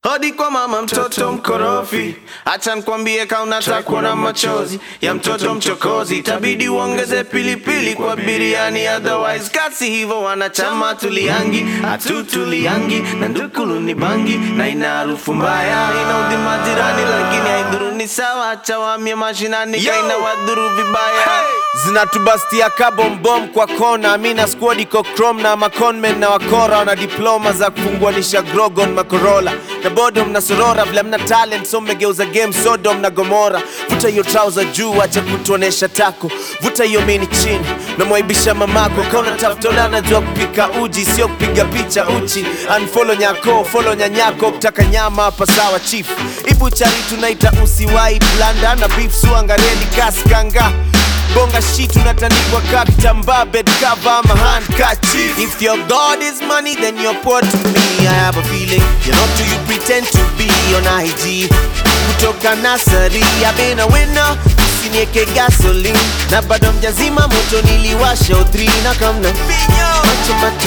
hodi kwa mama mtoto mkorofi acha nkwambie kaunataka kuona machozi ya mtoto mchokozi itabidi uongeze pilipili kwa biriani otherwise kasi hivyo wanachama tuliangi hatutuliangi na ndukulu ni bangi na ina harufu mbaya inaudhi majirani lakini haidhuru ni sawa chawamia mashinani kaina wadhuru vibaya zinatubastia kabombom kwa kona mina squad iko chrome na maconmen na wakora wana diploma za kufunguanisha grogon makorola na bodom na sorora vile mna talent so mmegeuza game sodom na gomora vuta hiyo trouser juu acha kutuonesha tako vuta hiyo mini chini namwaibisha mamako kauna tafutola najua kupika uji sio kupiga picha uchi unfollow nyako follow nyanyako kutaka nyama hapa sawa chief ibuchari tunaita usiwai blanda na beef suangareli kaskanga bonga shit unatandikwa ka kitambaa bed cover ama handkerchief if your god is money then you're poor to me i have a feeling you're not who you pretend to be on ig kutoka nasari i've been a winner usinieke gasoline na bado mjazima moto niliwasha utri na kamna macho macho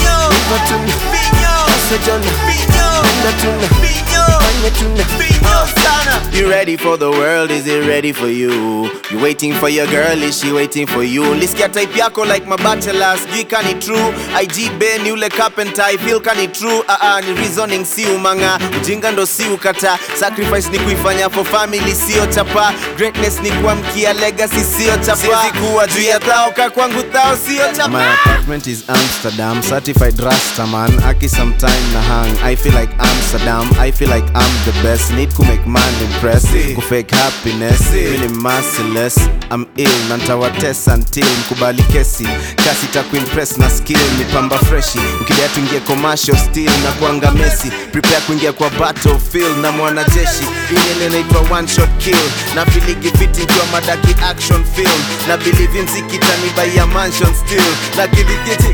matuna masojona na tuna fanya tuna sana you ready for the world is it ready for you you waiting for your girl is she waiting for you lisikia type yako like mabachelor sijui kani true ig ben yule carpenter i feel kani true uh -uh, ni reasoning si umanga ujinga ndo si ukata sacrifice ni kuifanya for family sio chapa greatness ni kuamkia legacy sio chapa siwezi kuwa juu ya thao ka kwangu thao sio chapa My apartment is Amsterdam, certified Rastaman. Aki sometime na hang. I feel like Amsterdam. I feel like I'm the best. Need to make man impress. Ku fake happiness. Really merciless. I'm ill. Nantawatest until mkubali kesi. Kasi ta kuimpress na skill. Ni pamba freshi. Ukidai tuingie commercial still na kuanga Messi. Prepare kuingia kwa battlefield na mwanajeshi. Ile inaitwa one shot kill. Na filigi fiti kwa madaki action film. Na believe in zikitani by a mansion still. Na kilikiti.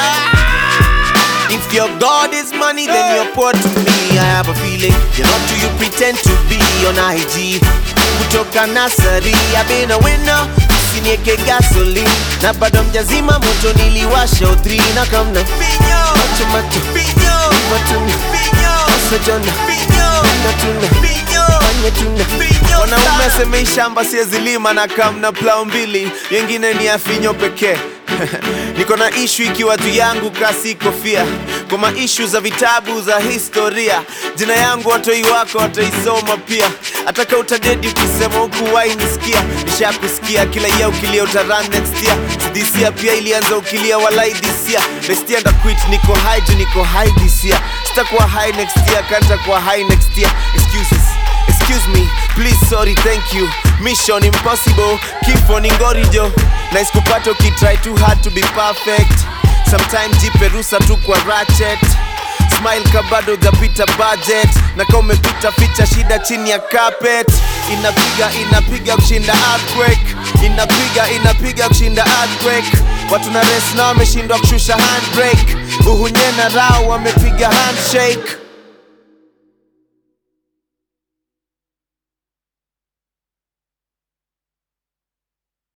If your God is money, then you're poor to me. I have a feeling you're not who you pretend to be on IG. Kutoka nasari, I've been a winner. Usinieke gasoline na bado mjazima moto niliwasha utri na kamna macho macho matuna masojona na tuna fanya tuna wanaume asemei shamba siezi lima na kamna plau mbili yengine ni afinyo pekee niko na ishu ikiwa juu yangu kasi kofia kwa maishu za vitabu za historia jina yangu watoi wako wataisoma pia ataka utadedi ukisema huku wainisikia nishakusikia kila ya ukilia utaran next year disia pia ilianza ukilia walai disia nestia ndaquit niko high juu niko high this year sitakuwa high next year kanta kuwa high next year excuses excuse me please sorry thank you mission impossible kifo ni ngorijo na isikupata ukitry too hard to be perfect sometime jipe rusa tu kwa ratchet smile kabado japita budget na kama umepita ficha shida chini ya carpet inapiga inapiga kushinda earthquake inapiga inapiga kushinda earthquake watu na res na wameshindwa kushusha handbrake uhunye na rao wamepiga handshake